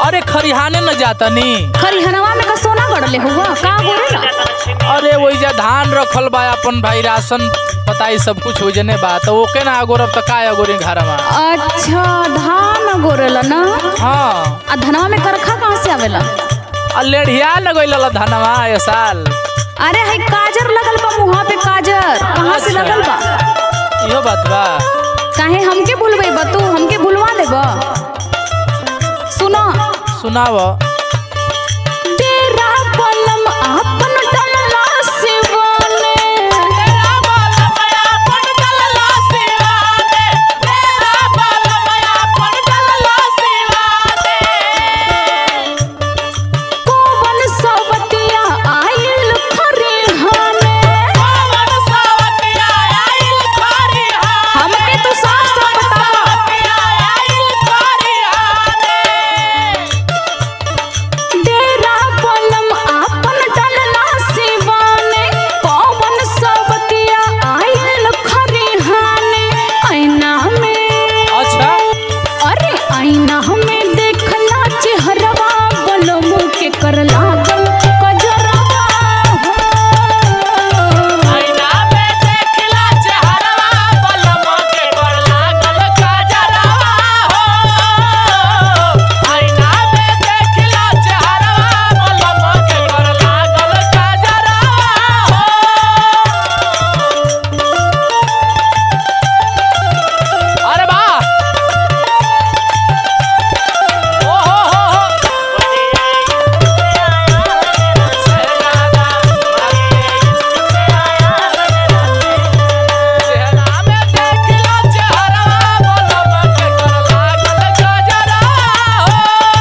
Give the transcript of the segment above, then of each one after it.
अरे खरिहाने न जातनी खरिहनवा में का सोना गड़ले हुआ का गोरेला अरे वही धान रखल बा अपन भाई राशन बताई सब कुछ हो जने बा तो ओके ना अगोरब तो का अगोरी घरमा अच्छा धान गोरेला ना हाँ आ धनवा में करखा कहाँ से आवेला आ लेढ़िया न गइल धनवा ये साल अरे है काजर लगल बा मुहा पे काजर कहाँ से अच्छा। लगल बा इहो बात बा काहे हमके भूलबे बा तू हमके भूलवा देबा सुनो सुनाव तेरा पलम आपन डलला सिवाने कोवन सवतिया आइल खरिहाने हमके तू साफ साफ बतावा डेरा पलम आपन डलला सिवाने कोवन सवतिया आइल खरिहाने ऐना में अच्छा अरे आईना हमें देखला चेहरवा बोलो मुँह के कर लागल कजरवा हो। अरे बा ओ हो हो हो चेहरा में देखला चेहरवा बोलो मके कर लागल गजरा हो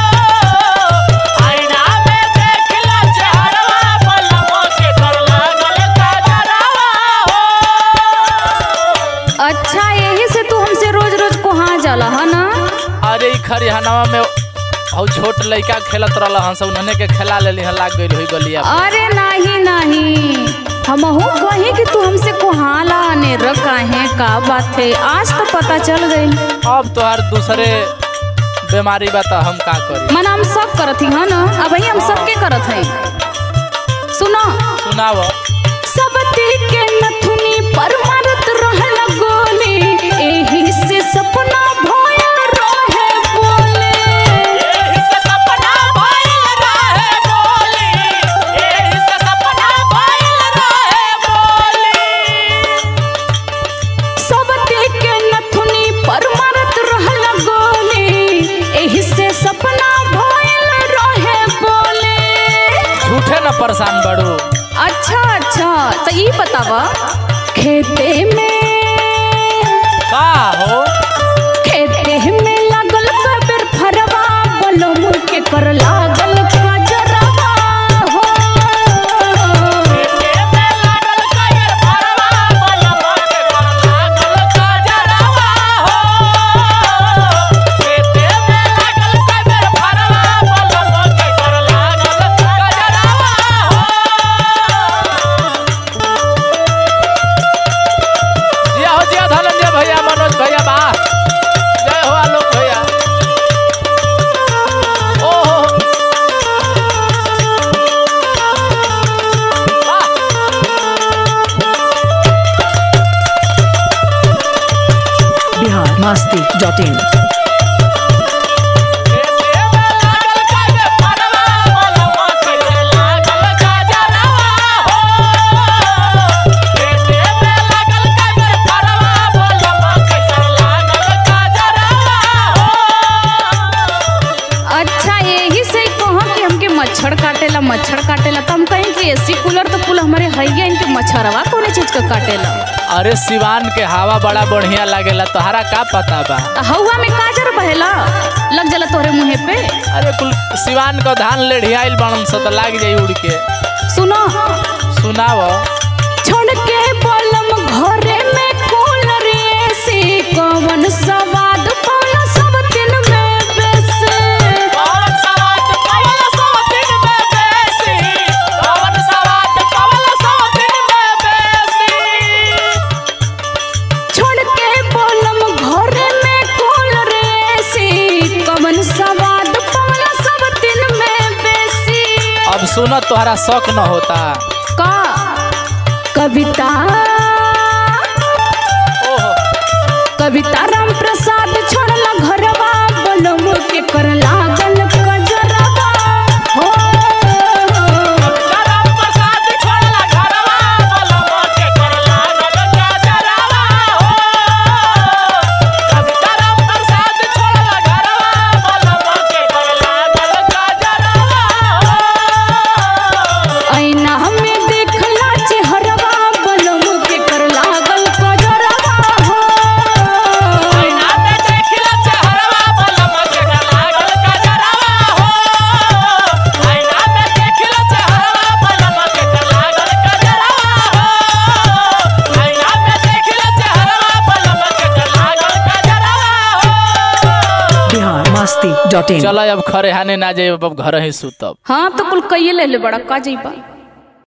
आईना में देखला चेहरवा बोलो मके कर लागल गजरा हो अच्छा यही से तू हमसे रोज रोज कहाँ जाला है ना अरे ई खरिहानवा में हौ छोट लइका खेलत रहल हंस उन्हने के खेला लेली हन लाग गइल होई गलिया पे। अरे नहीं नहीं हमहू कही कि तू हमसे कोहाला ने रखा है का बात है आज तो पता चल गई अब तोहार दूसरे बीमारी बा त हम का करी मन हम सब करत ही है ना अब हम सबके करत है सुनो सुनाव सब के नथुनी पर मारत रहल गोली एही से सपना भोयल रहे बोले सब के नथुनी पर मारत रहल गोली एही से सपना भोयल रहे बोले झूठे न परेशान बड़ू अच्छा अच्छा तो ई बतावा खेते में का हो खेते में लागल कबर फरवा बोलो मुड़ के कर लागल कजरवा हो जिया हो जिया धनंजय भैया मनोज भैया बा जय हो आलोक भैया ओ हो हो। वाह बिहार मस्ती डॉट इन अच्छा यही से कहो कि हमके मच्छर काटेला मच्छर काटेला तो हम कहें कि एसी कूलर तो कुल हमारे हैया इनके मच्छरवा कौन चीज का काटेला अरे सिवान के हवा बड़ा बढ़िया लागेला तोहरा का पता बा तो हवा में काजर बहेला लग जाला तोहरे मुँहे पे अरे कुल सिवान का धान लेढ़ियाइल बनन स त लाग जाई उड़ के सुनो सुनाव छोड़ के पलम घरे में कूलर एसी कवन सवाद पाला सब दिन में बेसे छोड़ के पलम घरे में कूलर एसी कवन सवाद पाला सब तोहरा शौक न होता का कविता ओहो कविता राम प्रसाद छोड़ला घरवा बोलम के कर लागल कजरवा हो ऐना हमें देखला चेहरवा बोलम के कर लागल कजरवा हो बिहार मस्ती डॉट इन चल अब खरे हाने ना जाए अब घर ही सुतब हाँ तो कुल कइये ले ले बड़ा का जइबा